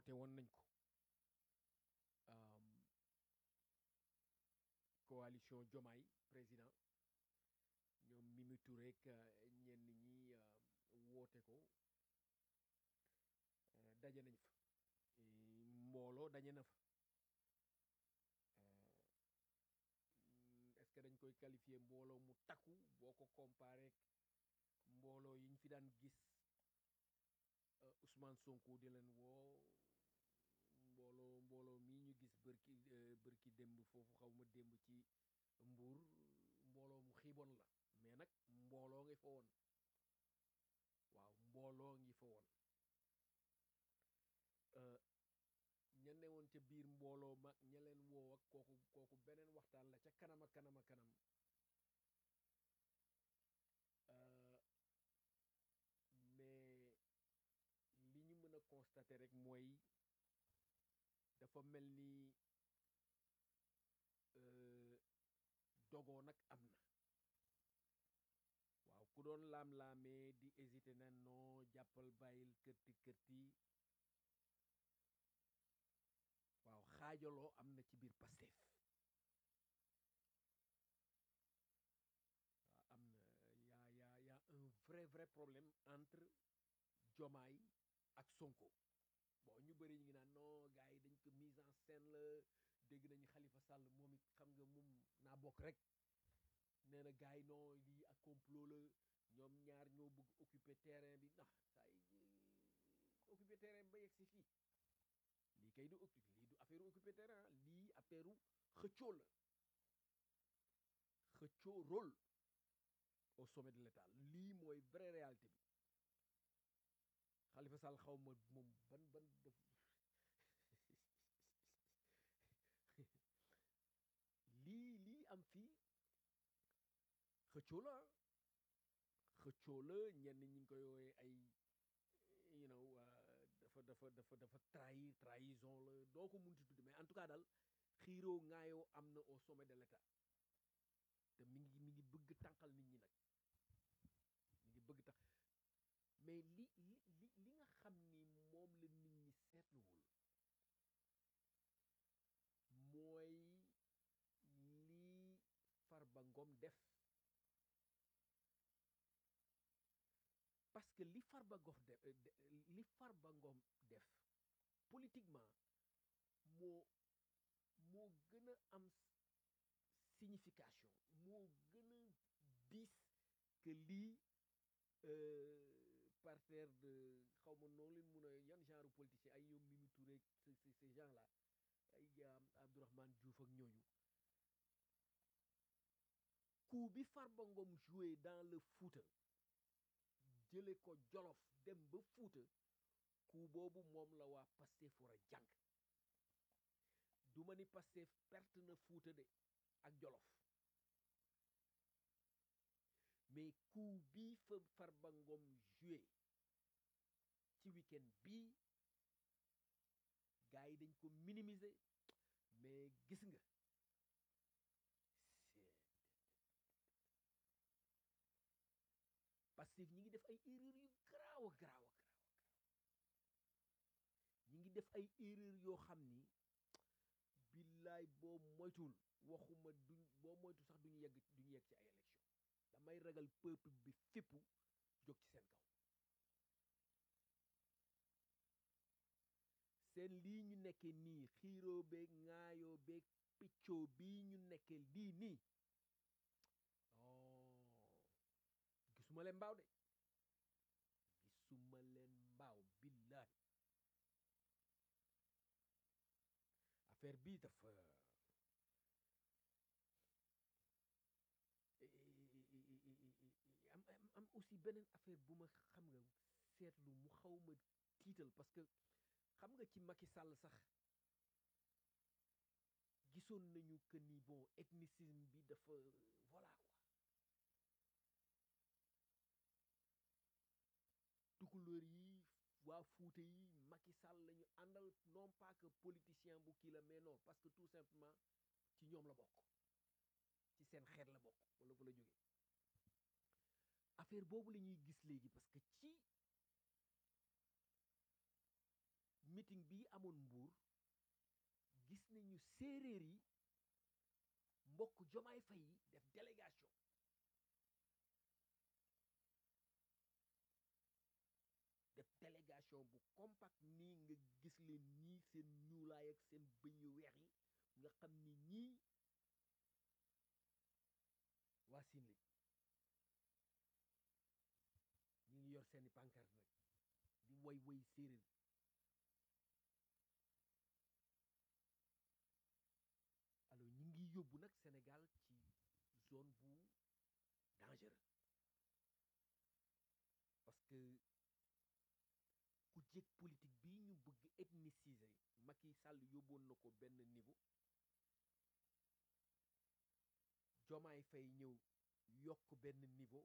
woote woon nañ ko coalition Jomaay président ñoom Mimi Touré ak ñenn ñi woote ko daje nañ fa mbooloo daje na fa est-ce que dañ koy qualifier mbooloo mu takku boo ko comparé mbooloo yi ñu fi daan gis Ousmane Sonko di leen woo mbooloo mbooloo mii ñu gis bërki bërki démb foofu xaw ma démb ci mbuur mbooloo mu xiiboon la mais nag mbooloo ngi fa woon waaw mbooloo ngi fa woon ña ne woon ca biir mbooloo mag ña leen woo ak kooku kooku beneen waxtaan la ca kanam a kanam a kanam mais li ñu mën a constater rek mooy dafa mel ni dogoo nag am na waaw ku doon laam-laamee di hésité na non jàppal bàyyil kërti kërti waaw xaajaloo am na ci biir Pastef waaw am na yaa yaa yaa un vrai vrai problème entre Jomaay ak Sonko bon ñu bëri ñu ngi naan non gars yi dañ ko mise en scène la dégg nañu Khalifa Sall moom it xam nga moom naa bokk rek nee na gars yi non lii ak complot la ñoom ñaar ñoo bëgg occuper terrain bi ndax saa yi occuper terrain bi ba yegg si fii lii kay du occuper lii du affaire occuper terrain lii affaire xëccoo la xëccoo rôle au sommet de l'état lii mooy vraie réalité bi Khalifa Sall xaw ma moom ban ban def lii lii am fii xëccoo la xëccoo la ñenn ñi ngi koy woowee ay you know dafa dafa dafa dafa trahir trahison la doo ko munti tudde mais en tout cas daal xiiroo ŋaayoo am na au sommet de l'état te mi ngi mi ngi bëgg tànqal nit ñi nag mi ngi bëgg tax mais li li li li nga xam ni moom la nit ñi seetluwul mooy li Farba Ngom def parce que li Farba Ngom def li Farba Ngom def politiquement moo moo gën a am signification moo gën a diis que lii parterre de xaw ma noonu leen mun a yan genre politicien ay ñoom Mimi Touré ces ces gens là ay Abdourahmane Diouf ak ñooñu coup bi Farba Ngom joué dans le Fouta jële ko Jolof dem ba Fouta coup boobu moom la waa Pastef war a jàng du ma ni Pastef perte na Fouta de ak Jolof mais coup bii fa Farba Ngom joué ci week-end bii gars yi dañ ko minimiser mais gis nga Pastef ñi ngi def ay erreur yu garaaw a garaaw a garaaw a garaaw ñi ngi def ay erreur yoo xam ni billaay boo moytul waxuma duñ boo moytu sax duñu yegg duñu yegg ci ay élection damay ragal peuple bi fippu jóg ci seen kaw seen lii ñu nekkee nii xiiroo beeg ŋaayoo beeg piccoo bii ñu nekkee lii nii oh gisuma leen mbaaw de gisuma leen mbaaw billahi affaire bii dafa am am aussi beneen affaire bu ma xam nga seetlu mu xaw ma tiital parce que xam nga ci Macky Sall sax gisoon nañu que ni bon ethnicisme bi dafa voilà quoi tukulóor yi waa Fuuta yi Macky Sall la ñu àndal non pas que politicien bu kii la mais non parce que tout simplement ci ñoom la bokk ci seen xeet la bokk wala fa la jógee affaire boobu la ñuy gis léegi parce que ci meeting bi amoon mbuur gis nañu séeréer yi mbokk jomaay fay yi def délégation def délégation bu compact nii nga gis leen ñii seen ñuulaay ak seen bëñ yu weex yi nga xam ni ñii waa siin lañ ñi ngi yor seeni pancarte nag di woy woy séeréer alors ñi ngi yóbbu nag Sénégal ci zone bu dangereux parce que ku jég politique bi ñu bëgg ethniciser Macky Sall yóbboon na ko benn niveau Jomaay Fay ñëw yokk benn niveau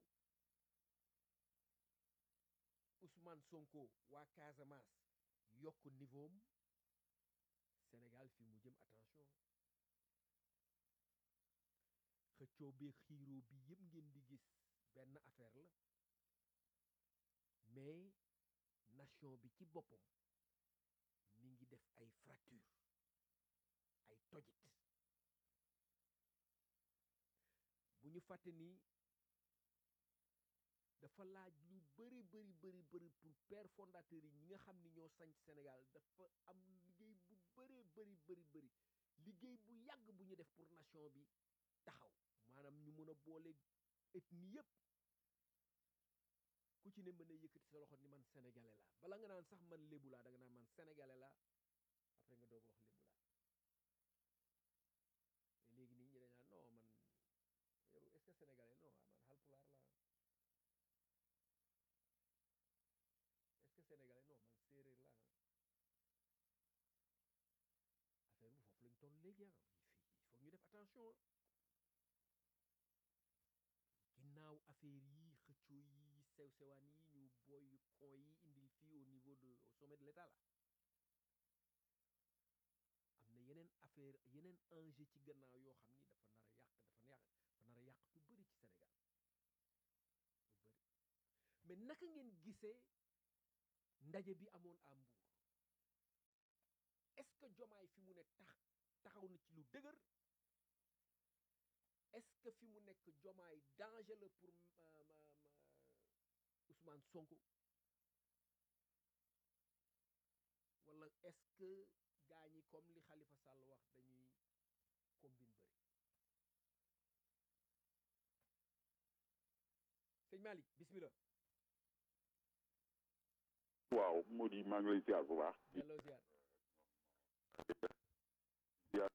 Ousmane Sonko waa Casamance yokk niveau am Sénégal fi mu jëm attention xëccoo bi xiiroo bi yëpp ngeen di gis benn affaire la mais nation bi ci boppam mi ngi def ay fracture ay tojit bu ñu fàtte ni dafa laaj lu bëri bëri bëri bëri pour père fondateur yi ñi nga xam ni ñoo sanc Sénégal dafa am liggéey bu bëree bëri bëri bëri liggéey bu yàgg bu ñu def pour nation bi taxaw maanaam ñu mën a boole ethnie yëpp ku ci ne mën a yëkkati sa loxo ni man sénégalais la bala nga naan sax man lébu laa da nga naan man sénégalais la après nga doog a wax lébu laa mais léegi nit ñi dañ naan non man yow est-ce que sénégalais non man halpulaar la est-ce que sénégalais non man séeréer la affaire bi foofu lañ toll léegi ah il faut ñu def attention ginnaaw affaire yi xëccoo yi sew sewaan yi ñu booy kon yi indil fii au niveau de au sommet de l'état la am na yeneen affaire yeneen enjeu ci gannaaw yoo xam ni dafa nar a yàq dafa yàq dafa nar a yàq lu bëri ci Sénégal lu bëri mais naka ngeen gisee ndaje bi amoon à Mbour est-ce que jomaay fi mu ne tax taxaw na ci lu dëgër est-ce que fi mu nekk jomaay danger la pour Ousmane Sonko wala est-ce que gaa ñi comme li Khalifa Sall wax dañuy combine bëri sëñ Malick bismillah waaw Mody maa ngi lay ziar bu baax. delloo ziar ziar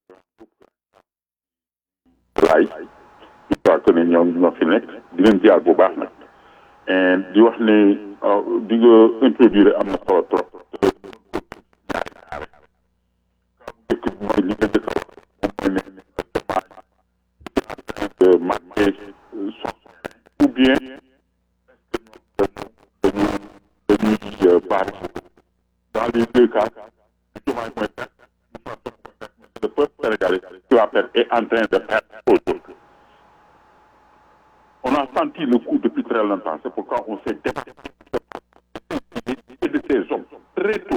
laay je crois que ne ñoom ñoo fi nekk di leen ziar bu baax nag di wax ne di nga introduire am na solo trop dëkk bi mooy li nga dëkk wax moom mooy ne marqué son ou bien dañu dañuy baar dans les deux cas Diomaye mooy perte le peuple sénégalais qui va perdre est en train de perdre aujourd'hui on a senti le coup depuis très longtemps c'est pourquoi on s'est débattu et de ces hommes très tôt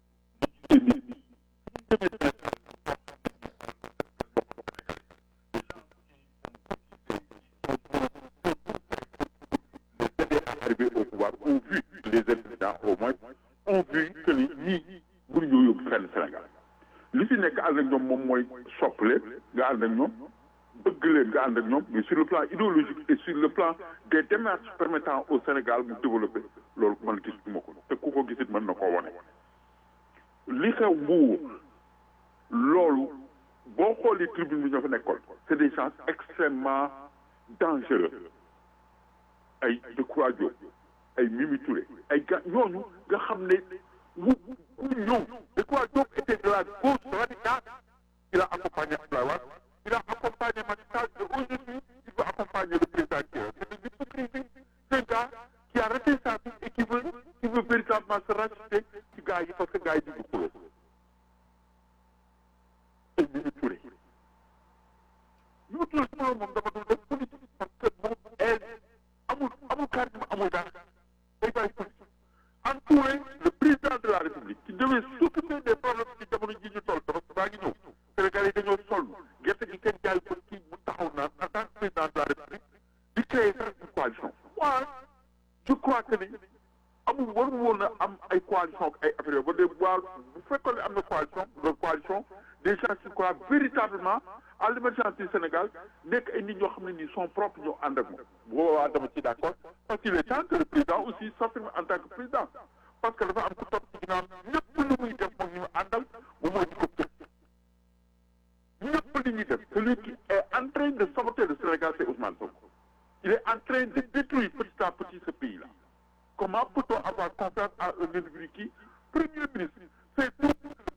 arrivés au pouvoir ont vu les présidents au moins ont vu que ni ñii mënuñoo yóbbu fenn Sénégal li fi nekk ànd ak ñoom moom mooy sopp leen nga ànd ak ñoom bëgg leen nga ànd ak ñoom mais sur le plan idéologique et sur le plan des démarches permettant au Sénégal mu développer loolu man gis ma ko te ku ko gisit mën na koo wane li xew Mbuur loolu boo xoolee tribune bi ñoo fa nekkoon c'est des gens extrêmement dangereux ay Decroix Diop ay Mimi Touré ay gars ñooñu nga xam ne wu wu ñëw Decroix Diop était de la gauche radicale il a accompagné Abdoulaye Wade il a accompagné Macky Sall et aujourd'hui il veut accompagner le président Thiers c'est une hypocrisie c'est un gars qui a arrêté sa vie et qui veut qui veut véritablement se racheter ci gars yi parce que gars yi ñu ngi xuloo ay Mimi Touré Mimi Touré su ma moom dafa dul def politique parce que moom elle amul amul charisme amul dara day bàyyi politique entouré le président de la République qui devait s'occuper je crois que ni amul war woon a am ay coalition ak ay affaires yooyu ba dee waar bu fekkoon ne am na coalition de coalition des gens qui croient véritablement à l'émergence du Sénégal nekk ay nit ñoo xam ne nii sont propres ñoo ànd ak moom boobaa dama ci d'accord parce qu'il est temps que le président aussi s'affirme en tant que président parce que dafa am ku topp ci ginnaaw ñëpp lu muy def moom ñu àndal moom mooy di ko tëj ñëpp li ñuy def celui qui est en train de saboter le Sénégal c'est Ousmane Sonko il est en train de détruire petit à petit ce pays là comment peut-on avoir confiance à un individu qui premier ministre c'est tout